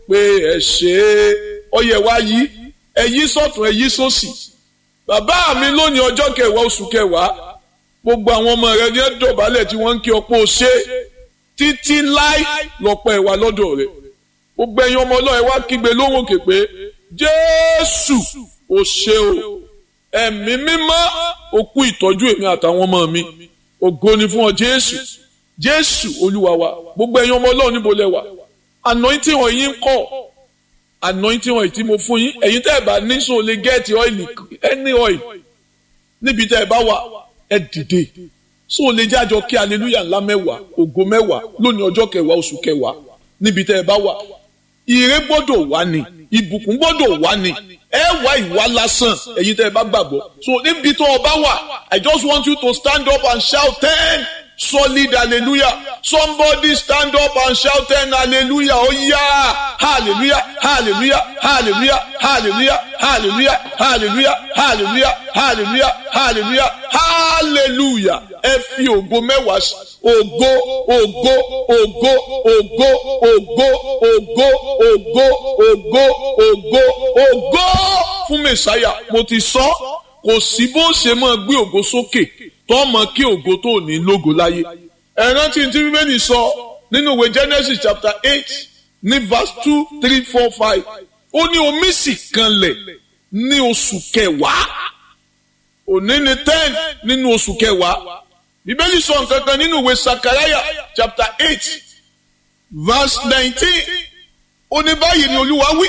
pé ẹ ṣe é ọyẹ wá yí ẹ yí sọ́tún ẹ yí sósì bàbá mi lónìí ọjọ́ kẹwàá oṣù kẹwàá gbogbo àwọn ọmọ rẹ ní ẹ dọ̀bálẹ̀ tí wọ́n ń kí ọpọ́ ṣe títí láì lọ́pọ̀ ẹ̀wà lọ́dọ̀ rẹ̀ gbogbo ẹ̀yin ọmọ ọlọ́ọ̀ ẹ wá kígbe lóhùn òkè pé jésù ò ṣe o ẹ̀mí mímọ́ òkú ìtọ́jú èmi àtàwọn ọmọ mi ògo ni fún ọ jésù jésù olúwa wa gbogbo ẹ̀yin ọmọ ọlọ́ọ̀ níbo lẹ wà anointing wọn yín kọ́ anointing wọn tí mo fún yín ẹ̀yin tẹ́ ẹ bá ní so lè gẹ́ẹ̀tì ọ́ìlì any oil níbi tẹ́ ẹ bá wà ẹ dìde so lè jẹ́ àjọ kí hallelujah ńlá mẹ́wàá ògo mẹ́wàá lónìí ọjọ́ kẹwàá oṣù kẹwàá níbi tẹ́ ẹ bá wà ire gbọ́dọ̀ wá ni ìbùkún gbọ́dọ̀ wá ni ẹ wá ìwà lásán ẹ̀yin tẹ́ ẹ bá gbàgbọ́ so níbi tó o bá wà I just want you to stand up and shout ten solid hallelujah somebody stand up and shout ten hallelujah oh yeah hallelujah hallelujah hallelujah hallelujah hallelujah hallelujah hallelujah hallelujah hallelujah hallelujah ẹ fi ògo mẹ́wàá sí ògo ògo ògo ògo ògo ògo ògo ògo ògo ògo fún mẹsàáyà mo ti sọ kò sí bó ṣe máa gbé ògo sókè tó mọ kí ògo tó ní lógo láyé ẹ rántí tí bíbélì sọ nínú ìwé Genesis chapter eight ní verse two three four five ó ní omi sì kanlẹ̀ ní oṣù kẹwàá òní ni ten nínú oṣù kẹwàá bíbélì sọ nǹkan kan nínú ìwé Sakaraya chapter eight verse nineteen ó ní báyìí ni olúwa wí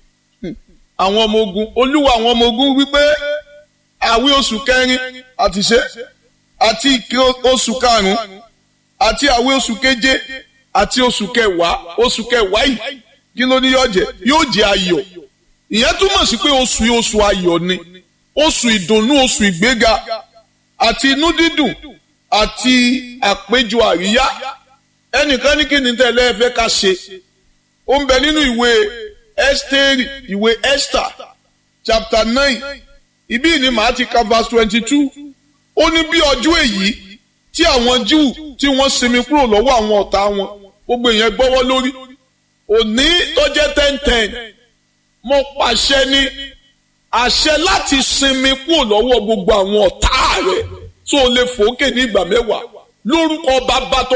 àwọn ọmọ ogun olúwa àwọn ọmọ ogun wípé àwí oṣù kẹrin àti ṣe àti ìké oṣù karùnún àti àwí oṣù keje àti oṣù kẹwàá oṣù kẹwàá yìí kí ló ní yóò jẹ yóò jẹ ayọ̀ ìyẹn túmọ̀ sí pé oṣù yìí oṣù ayọ̀ ni oṣù ìdùnnú oṣù ìgbéga àti inú dídùn àti àpéjọ àríyá ẹnìkan ní kí ni tẹ́lẹ̀ ẹ fẹ́ ká ṣe ó ń bẹ nínú ìwé Ẹ́sítérì ìwé Esther chapter nine ibí ni màá ti ka verse twenty two ó ní bí ọjọ́ èyí tí àwọn Júù tí wọ́n sinmi kúrò lọ́wọ́ àwọn ọ̀tá wọn gbogbo èèyàn gbọ́wọ́ lórí òní tó jẹ́ ten ten mo pàṣẹ ní àṣẹ láti sinmi kúrò lọ́wọ́ gbogbo àwọn ọ̀tá rẹ̀ tó lè fòókè ní ìgbà mẹ́wàá lórúkọ bàbá tó